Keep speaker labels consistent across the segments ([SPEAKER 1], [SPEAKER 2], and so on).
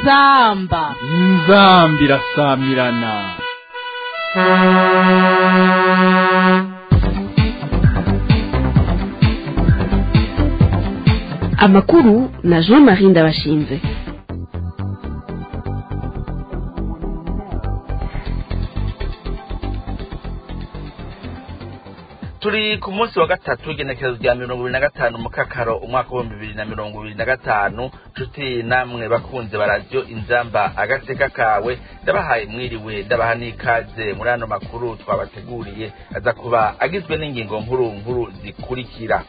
[SPEAKER 1] inzamba
[SPEAKER 2] inzambi irasamirana
[SPEAKER 3] amakuru na jean marie ndabashinze
[SPEAKER 4] turi ku munsi wa gatatu w'igenekerezo rya mirongo ibiri na gatanu mu kakaro umwaka w'ibihumbi bibiri na mirongo ibiri na gatanu nshuti namwe bakunze ba radiyo inzamba agateka kawe ndabahaye mwiriwe ndabaha n'ikaze muri ano makuru twabateguriye aza kuba agizwe n'ingingo nkuru nkuru zikurikira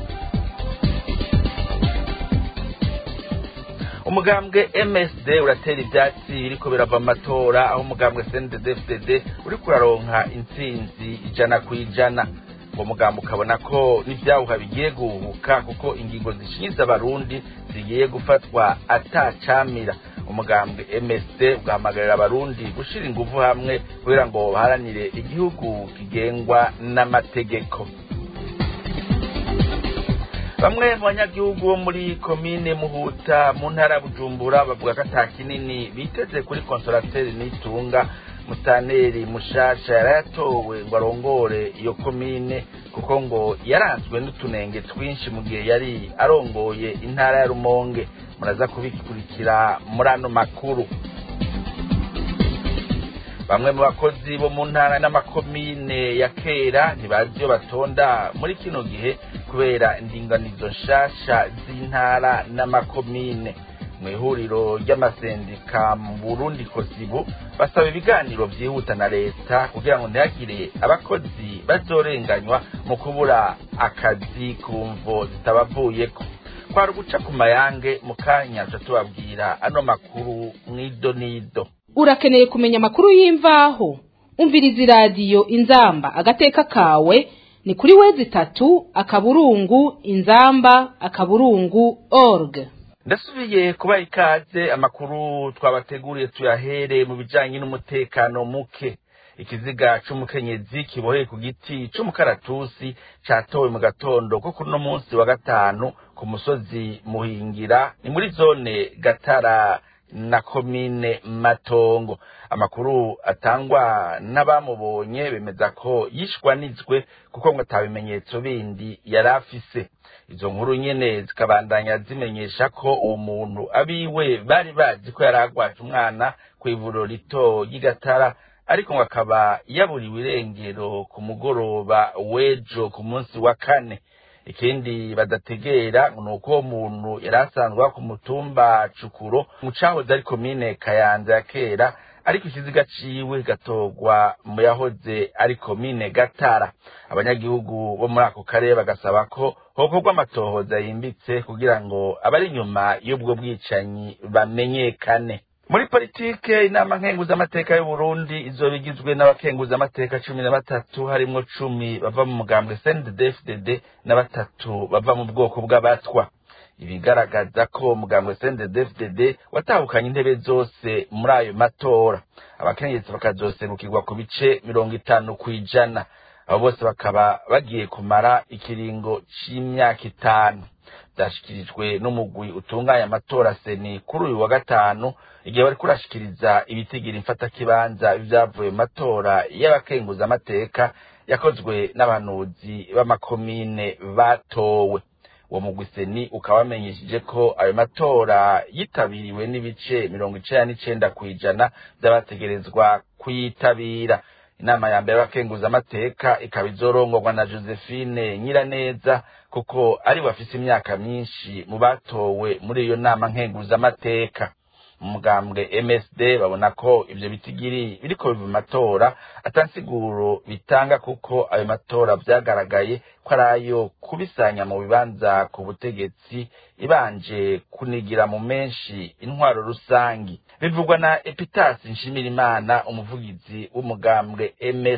[SPEAKER 4] umugambwe msd uratera ibyatsi biriko birava amatora aho umugambwe cndd uriko uraronka intsinzi ijana ku ijana uwo mugambo ukabona ko n'ibyawuha bigiye guhubuka kuko ingingo zishinyiza abarundi zigiye gufatwa atacamira umugambwe msd ugahamagarira abarundi gushira ingufu hamwe kugira ngo baharanire igihugu kigengwa n'amategeko bamwe mu banyagihugu bo muri komine muhuta mu ntara ya bujumbura bavuga ko ata kinini biteze kuri konsorateri n'itunga mutaneri mushasha yari yatowe ngo arongore iyo komine kuko ngo yaranzwe n'utunenge twinshi mu gihe yari arongoye intara ya rumonge muraza kubikurikira muri ano makuru bamwe mu bakozi bo mu ntara n'amakomine ya kera ntibazi iyo batonda muri kino gihe kubera indinganizo nshasha z'intara n'amakomine mu ihuriro ry'amasendika mu burundi kosibu basaba ibiganiro byihuta na leta kugira ngo ntihagire abakozi bazorenganywa mu kubura akazi ku mvo zitabavuyeko kwari uguca ku mayange mu kanya tuca tubabwira ano makuru mwido nido
[SPEAKER 1] urakeneye kumenya amakuru y'imvaho umviriza iradiyo inzamba agateka kawe ni kuri wezi itatu akaburungu inzamba akaburungu org
[SPEAKER 4] ndasubiye kubaha ikaze amakuru twabateguriye tuyahere mu bijanye n'umutekano muke ikiziga c'umukenyezi kiboheye ku giti c'umukaratusi catowe mu gatondo ko kuri uno munsi wa gatanu ku musozi muhingira ni muri zone gatara na komine matongo amakuru atangwa n'abamubonye bemeza ko yishwanizwe kuko ngo atabimenyetso bindi yari afise izo nkuru nyene zikabandanya zimenyesha ko uwo muntu abiwe bari bazi ko yari agwaje umwana kw'ivuriro rito ry'igatara ariko ngo akaba yaburiwe irengero ku mugoroba w'ejo ku munsi wa kane ikindi badategera ni uko uwo muntu yari asanzwe ku mutumba cukuro mu cahoze ari komine kayanza ya kera ariko ikiziga ciwe gatorwa mu yahoze ari komine gatara abanyagihugu bo muri ako karere bagasaba ko hokorwa amatohoza yimbitse kugira ngo abari inyuma y'ubwo bwicanyi bamenyekane muri politike inama nkenguzamateka y'uburundi izoba igizwe n'abakenguzamateka cumi na batatu harimwo cumi bava mu mugambwe cndd na batatu bava mu bwoko bw'abatwa ibigaragaza ko umugambwe cndd watahukanye intebe zose muri ayo matora abakenyezi bakazoserukirwa ku bice mirongo itanu ku ijana abo bose bakaba bagiye kumara ikiringo c'imyaka itanu byashyikirijwe n'umugwi utunganya amatora seni kuri uyu wa gatanu igihe bari kurashikiriza ibitigira imfatakibanza ibyavuye mu matora y'abakenguzamateka yakozwe n'abahanuzi b'amakomine batowe uwo mugwi seni ukaba wamenyesheje ko ayo matora yitabiriwe n'ibice mirongo icenda n'icenda ku ijana by'abategerezwa kuyitabira inama ya mbere y'abakenguzamateka ikaba izorongorwa na josephine nyiraneza kuko ari bafise imyaka myinshi mu batowe muri iyo nama nkenguzamateka mu mugambwe msd babona ko ivyo bitigiri biriko biva mu matora atansiguro bitanga kuko ayo matora vyagaragaye ko ari ayo kubisanya mu bibanza ku butegetsi ibanje kunigira mu menshi intwaro rusangi bivugwa na epitasi nshimirimana umuvugizi w'umugambwe msd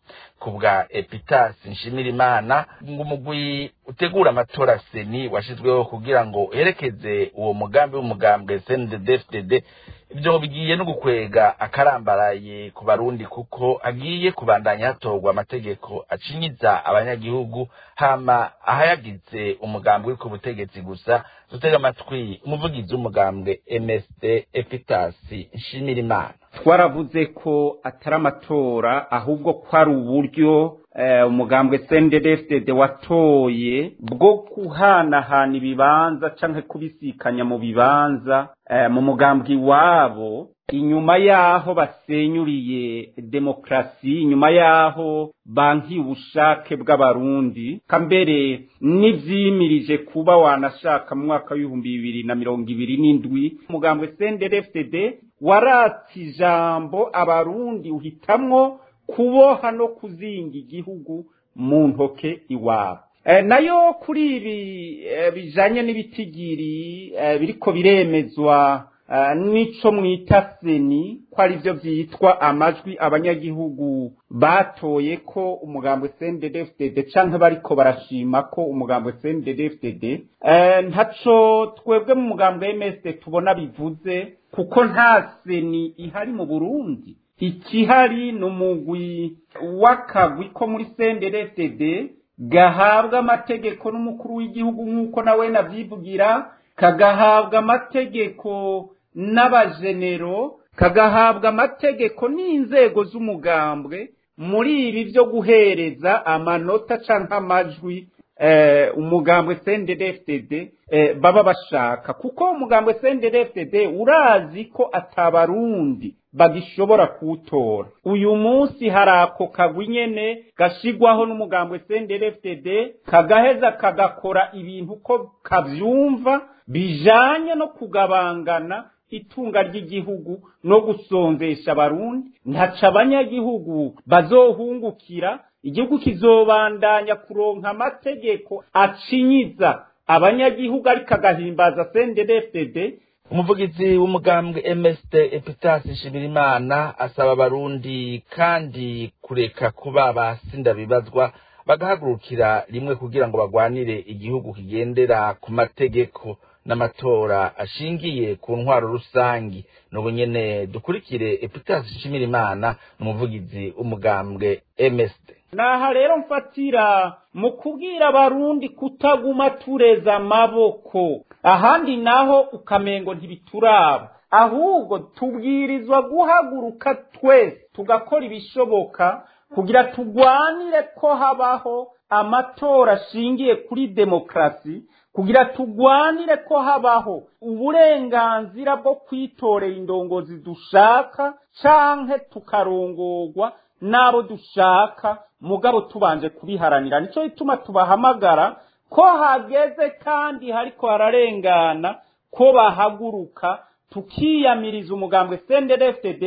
[SPEAKER 4] ku bwa epitasi nshimirimana ngo umugwi utegura amatora seni washyizweho kugira ngo uherekeze uwo mugambi w'umugambwe cnddfdd ibyo bigiye no gukwega akarambaraye ku barundi kuko agiye kubandanya hatorwa amategeko acinyiza abanyagihugu hama ahayagize umugambi uri ku butegetsi gusa dutega amatwi umuvugizi w'umugambwe msd epitasi nshimirimana
[SPEAKER 5] twaravuze ko atari amatora ahubwo ko ari uburyo umugambwe cnddfdd watoye bwo kuhanahana ibibanza canke kubisikanya mu bibanza mu mugambwe iwabo inyuma y'aho basenyuriye demokarasi inyuma y'aho banki ubushake bw'abarundi kambere n'ivyimirije kuba wanashaka mu mwaka w'ibihumbi bibiri na mirongo ibiri n'indwi umugambwe cnddfdd waratse ijambo abarundi uhitamwo kuboha no kuzinga igihugu mu ntoke iwabo nayo kuri ibi bijanye n'ibitigiri biriko biremezwa nico mwita seni ko ari byo byitwa amajwi abanyagihugu batoye ko umugambwe CNDD-FDD canke bariko barashima ko umugambwe CNDD-FDD ntaco twebwe mu mugambwe MSD tubona bivuze kuko nta seni ihari mu Burundi ikihari ni umugwi w'akagwi ko muri CNDD-FDD gahabwa amategeko n'umukuru w'igihugu nk'uko nawe navyivugira kagahabwa amategeko n'abajenero kagahabwa amategeko n'inzego z'umugambwe muri ibi byo guhereza amanota canke amajwi umugambwe CNDD-FDD baba bashaka kuko umugambwe CNDD-FDD urazi ko atabarundi bagishobora kuwutora uyu munsi hari ako kagwi nyene gashigwaho n'umugambwe CNDD-FDD kagaheza kagakora ibintu ko kavyumva bijanye no kugabangana itunga ry'igihugu no gusonzesha abarundi ntaca abanyagihugu bazohungukira igihugu kizobandanya kuronka amategeko acinyiza abanyagihugu ariko agahimbaza CNDD-FDD
[SPEAKER 4] umuvugizi w'umugambwe msd epitasi nshimirimana asaba abarundi kandi kureka kuba basinda bibazwa bagahagurukira rimwe kugira ngo bagwanire igihugu kigendera ku mategeko n'amatora ashingiye ku ntwaro rusangi n'ubu nyene dukurikire epitasi nshimirimana n'umuvugizi w'umugambwe msd
[SPEAKER 5] naha rero mfatira mu kubwira abarundi kutaguma tureza amaboko ahandi naho ukamengo ntibituraba ahubwo tubwirizwa guhaguruka twese tugakora ibishoboka kugira tugwanire ko habaho amatora ashingiye kuri demokarasi kugira tugwanire ko habaho uburenganzira bwo kwitorera indongozi dushaka canke tukarongorwa n'abo dushaka mugabo tubanje kubiharanira nico gituma tubahamagara ko hageze kandi hariko hararengana ko bahaguruka tukiyamiriza umugambwe CNDD-FDD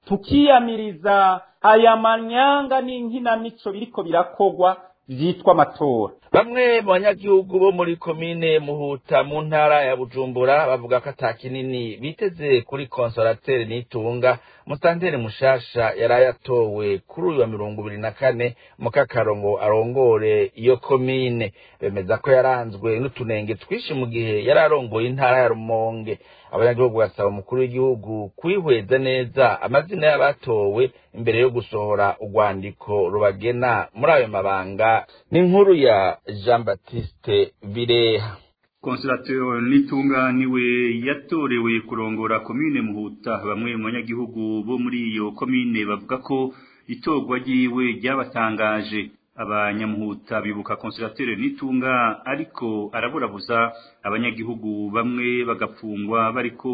[SPEAKER 5] tukiyamiriza aya manyanga n'inkinamico biriko birakogwa vyitwa amatora
[SPEAKER 4] bamwe mu banyagihugu bo muri komine muhuta mu ntara ya bujumbura bavuga ko ata kinini biteze kuri konsorateri nitunga musanteri mushasha yari yatowe kuri uyu wa mirongo ibiri na kane mu kakarongo arongore iyo komine bemeza ko yaranzwe n'utunenge twinshi mu gihe yari arongoye intara ya rumonge abanyagihugu basaba umukuru w'igihugu kwihweza neza amazina y'abatowe imbere yo gusohora urwandiko rubagena muri ayo mabanga n'inkuru ya jean baptiste bireha
[SPEAKER 6] konsilatero nitunga niwe yatorewe kurongora komine muhuta bamwe mu banyagihugu bo muri iyo komine bavuga ko itorwa ryiwe ryabatangaje abanyamuhuta bibuka konsilateri nitunga ariko araburabuza abanyagihugu bamwe bagapfungwa bariko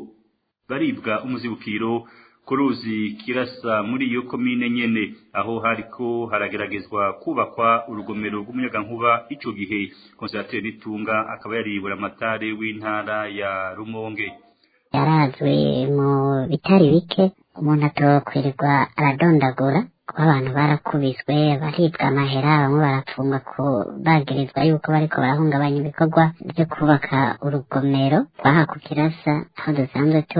[SPEAKER 6] baribwa umuzibukiro ku ruzi kirasa muri iyo komine nyene aho hariko harageragezwa kubakwa urugomero rw'umuyagankuba ico gihe konsilateri nitunga akaba yaribura amatare w'intara ya rumonge
[SPEAKER 7] yarazwe mu bitari bike umuntu atokwirirwa aradondagura kuba abantu barakubiswe baribwa amahera bamwe barapfungwa ku bagirizwa yuko bariko barahungabanya ibikorwa byo kubaka urugomero rwaha ku kirasa aho dusanzwe tuba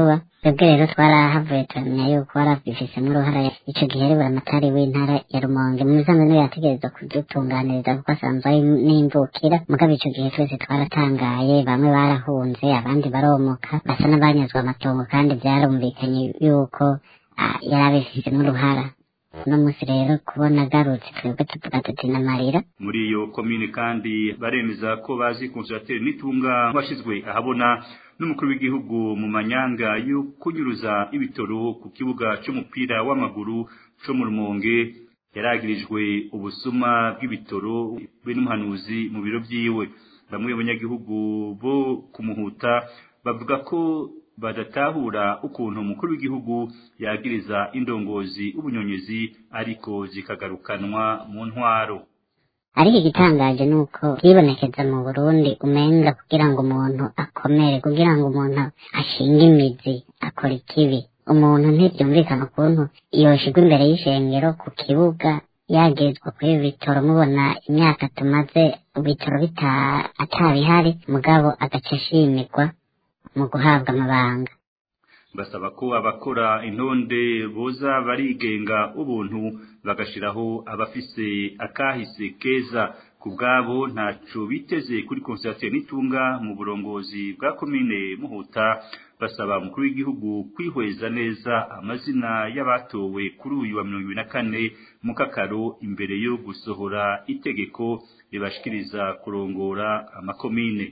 [SPEAKER 7] twebwe rero twarahavuye turamenya yuko warabifisemo uruhara ico gihe rero amatari w'intara ya rumonge mu bisanzwe niwe yategerezwa kudutunganiriza kuko asanzwe ari n'imvukira mugabo ico gihe twese twaratangaye bamwe barahunze abandi baromoka basa n'abanyazwe amatongo kandi vyarumvikanye yuko ah, yari abifisemo uruhara uno munsi rero kubona agarutse twebwe tuvuga tuti n'amarira
[SPEAKER 6] muri iyo komine kandi baremeza ko bazi konsulateri n'itunga washyizwe ahabona n'umukuru w'igihugu mu manyanga yo kunyuruza ibitoro ku kibuga c'umupira w'amaguru co mu rumonge yaragirijwe ubusuma bw'ibitoro be n'umuhanuzi mu biro vyiwe bamwe mu banyagihugu bo kumuhuta bavuga ko badatahura ukuntu umukuru w'igihugu yagiriza indongozi ubunyonyezi ariko zikagarukanwa mu ntwaro
[SPEAKER 7] ariko igitangaje ni uko byibonekeza mu burundi umenga kugira ngo umuntu akomere kugira ngo umuntu ashinge imizi akora ikibi umuntu ntibyumvikana ukuntu yoshigwa imbere y'ishengero ku kibuga yagirizwa kuri ibi bitoro mubona imyaka tumaze ibitoro bita atabihari mugabo agaca ashimirwa mu guhabwa amabanga
[SPEAKER 6] basaba ko abakora intonde boza barigenga ubuntu bagashiraho abafise akahise keza ku bwabo ntaco biteze kuri konsilateri n'itunga mu burongozi bwa komine muhuta basaba umukuru w'igihugu kwihweza neza amazina y'abatowe kuri uyu wa mirongo ibiri na kane mu kakaro imbere yo gusohora itegeko ribashikiriza kurongora amakomine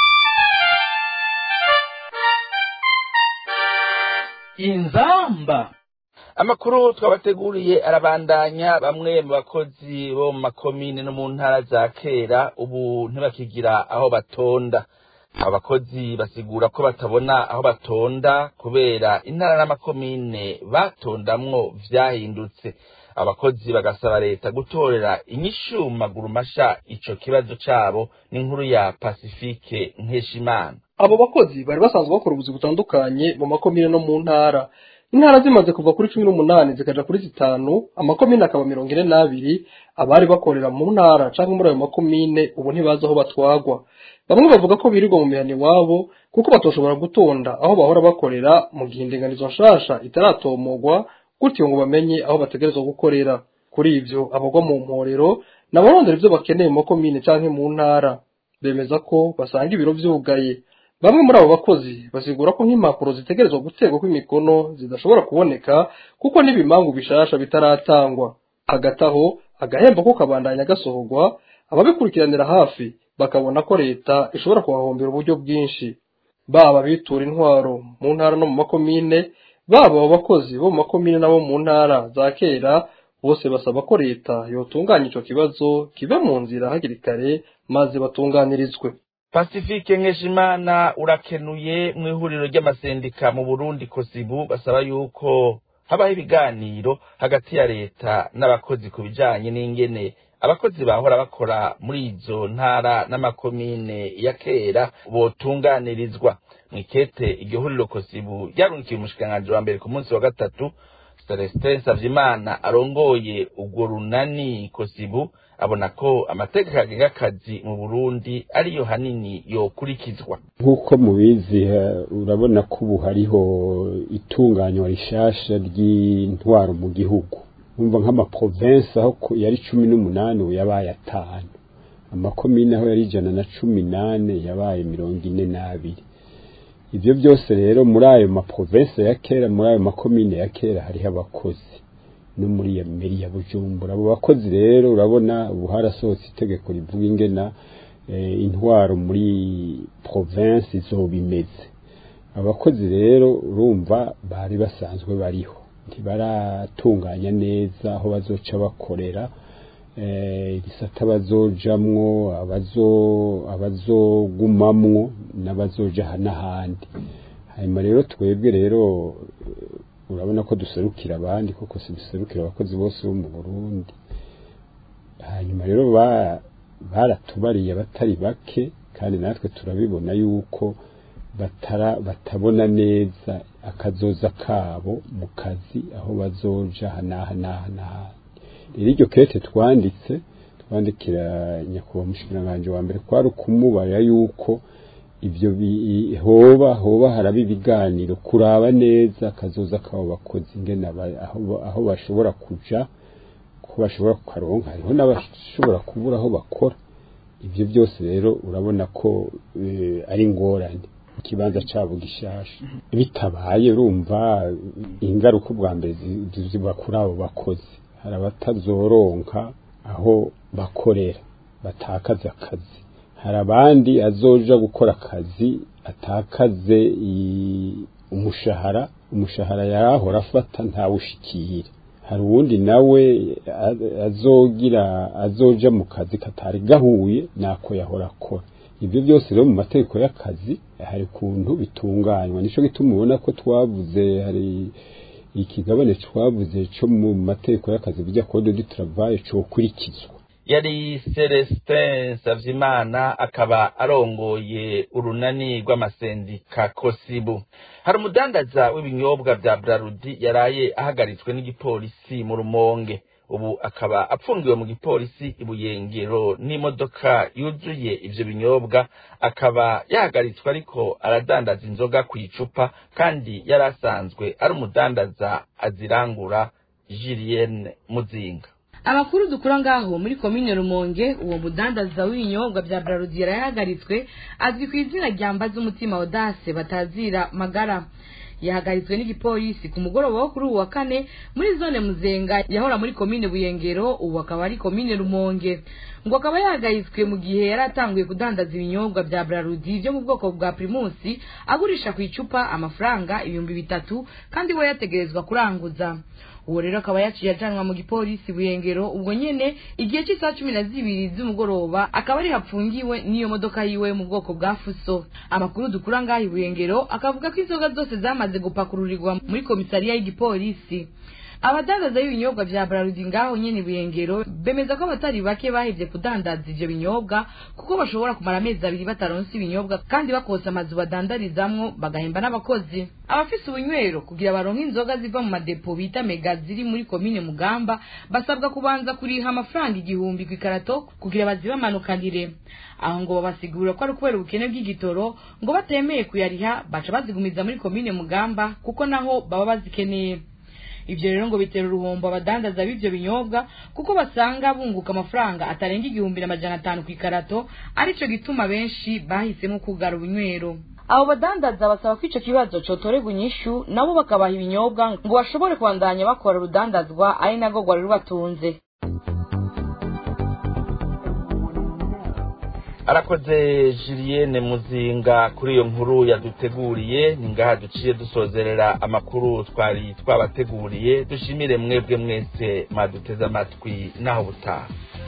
[SPEAKER 2] inzamba
[SPEAKER 4] amakuru twabateguriye arabandanya bamwe mu bakozi bo mu makomine no mu ntara za kera ubu ntibakigira aho batonda abakozi basigura ko batabona aho batonda kubera intara n'amakomine batondamwo vyahindutse abakozi bagasaba leta gutorera inyishu mu maguru masha ico kibazo cabo n'inkuru ya pasifike nkeshimana
[SPEAKER 8] abo bakozi bari basanzwe bakora ubuzi butandukanye mu makomine no mu ntara intara zimaze kuva kuri cumi n'umunani zikaja kuri zitanu amakomine akaba mirongo ine n'abiri abari bakorera mu ntara canke muri ayo makomine ubu ntibazi aho batwagwa bamwe bavuga ko birirwa mu mihana iwabo kuko batoshobora gutonda aho bahora bakorera mu gihe indinganizo nshasha itaratomogwa gutyo ngo bamenye aho bategerezwa gukorera kuri ivyo abagwa mu mporero nabarondera ivyo bakeneye mu makomine canke mu ntara bemeza ko basanga ibiro vyugaye bamwe muri abo bakozi basigura ko nk'impapuro zitegerezwa guterwako imikono zidashobora kuboneka kuko n'ibimangu bishasha bitaratangwa hagati aho agahembo ko kabandanya gasohorwa ababikurikiranira hafi bakabona ko leta ishobora kuhahombera uburyo bwinshi baba bitura intwaro mu ntara no mu makomine baba abo bakozi bo mu makomine n'abo mu ntara za kera bose basaba ko leta yotunganya ico kibazo kive mu nzira hakiri kare maze batunganirizwe
[SPEAKER 4] pasifike nkeshimana urakenuye mu ihuriro ry'amasendika mu burundi kosibu basaba yuko habaho ibiganiro hagati ya leta n'abakozi ku bijanye n'ingene abakozi bahora bakora muri izo ntara n'amakomine ya kera botunganirizwa mwikete iryo huriro kosibu ryarungikiye umushikiranganji wa mbere ku munsi wa gatatu celestin savyimana arongoye urwo runani kosibu abona ko amategeko agenga akazi mu burundi ariyo hanini yokurikizwa
[SPEAKER 9] nk'uko mubizi urabona ko ubu hariho itunganywa rishasha ry'intwaro mu gihugu umva nk'amaprovensi aho yari cumi n'umunani ubu yabaye atanu amakomine aho yari ijana na cumi nane yabaye mirongo ine n'abiri ibyo byose rero muri ayo maprovensi ya kera muri ayo makomine ya kera hariho abakozi no muri iyo meri ya bujumbura abo bakozi rero urabona ubu harasohotse itegeko rivuga ingena intwaro muri provinsi zoba imeze abakozi rero urumva bari basanzwe bariho ntibaratunganya neza aho bazoca bakorera igisata bazojamwo abazogumamwo n'abazoja n'ahandi hanyuma rero twebwe rero urabona ko duserukira abandi koko si duserukira abakozi bose bo mu burundi hanyuma rero baratubariye abatari bake kandi natwe turabibona yuko batara batabona neza akazoza kabo mu kazi aho bazoja hanaha naha n'ahandi rero iryo kete twanditse twandikira nyakubahwa umushikiranganji wa mbere kwari ukumubarira yuko ibyo bi- hoba hoba haraba ibiganiro kuraba neza akazoza kabo bakozi ingene aba- aho ba- aho bashobora kuja ko bashobora kukaronka hariho n'abashobora kubura aho bakora ibyo byose rero urabona ko eh, ari ingorane ikibanza cyabo gishasha bitabaye urumva ingaruka ubwa mbere zi- ziba kuri abo bakozi hari abatazoronka aho bakorera batakaza akazi hari abandi azoja gukora akazi atakaze i- umushahara umushahara yarahora afata ntawushikire hari uwundi nawe a- azogira azoja mu kazi katari gahuye nako yahora akora ibyo byose rero mu mategeko y'akazi hari kuntu bitunganywa nico gituma ubona ko twavuze hari ikigabane twavuze cyo mu mategeko y'akazi bijya code du travail cokurikizwa
[SPEAKER 4] yari celestin savyimana akaba arongoye urunani rw'amasendika kosibu hari umudandaza w'ibinyobwa vya brarudi yaraye ahagaritswe n'igipolisi mu rumonge ubu akaba apfungiwe mu gipolisi ibuyengero n'imodoka yuzuye ivyo binyobwa akaba yahagaritswe ariko aradandaza inzoga ku icupa kandi yari asanzwe ari umudandaza azirangura julienne muzinga
[SPEAKER 10] amakuru dukura ngaho muri komine rumonge uwo mudandaza w'ibinyobwa bya brarudi yarahagaritswe azwi ku izina rya mbaza umutima odase batazira magara yahagaritswe n'igipolisi ku mugoroba wo kuri uwu wa kane muri zone muzenga yahora muri komine buyengero ubu akaba ari komine rumonge ngo akaba yahagaritswe mu gihe yari atanguye kudandaza ibinyobwa bya brarudi byo mu bwoko bwa primusi agurisha ku icupa amafaranga ibihumbi bitatu kandi we yategerezwa kuranguza uwo rero akaba yaciye ajanwa mu gipolisi buyengero ubwo nyene igihe cy'isaha cumi na zibiri z'umugoroba akaba ari hapfungiwe n'iyo modoka yiwe mu bwoko bwa fuso amakuru dukura ngaho i buyengero akavuga ko inzoga zose zamaze gupakururirwa muri komisariya y'igipolisi abadandaza b'ibinyobwa vya brarudi ngaho nyene buyengero bemeza ko abatari bake bahevye kudandaza ivyo binyobwa kuko bashobora kumara amezi abiri bataronse ibinyobwa kandi bakosa amazu badandarizamwo bagahemba n'abakozi abafise ubunywero kugira baronke inzoga ziva mu madepo bita mega ziri muri komine mugamba basabwa kubanza kuriha amafaranga igihumbi ku ikarato kugira bazibamanukanire aho ngo babasigurira ko ari ukubera ubukene bw'igitoro ngo batemeye kuyariha baca bazigumiza muri komine mugamba kuko naho baba bazikeneye ibyo rero ngo bitera uruhombo abadandaza b'ibyo binyobwa kuko basanga bunguka amafaranga atarenga igihumbi n'amajana atanu ku ikarato aricyo gituma benshi bahisemo kugara ubunywero abo badandaza basaba ko icyo kibazo cotorerwa inyishu nabo bakabaha ibinyobwa ngo bashobore kubandanya bakora urudandazwa ari narwo rwari rubatunze
[SPEAKER 4] arakoze julienne muzinga kuri iyo nkuru yaduteguriye ni ngaha duciye dusozerera amakuru twari twabateguriye dushimire mwebwe mwese mwaduteze amatwi naho butaha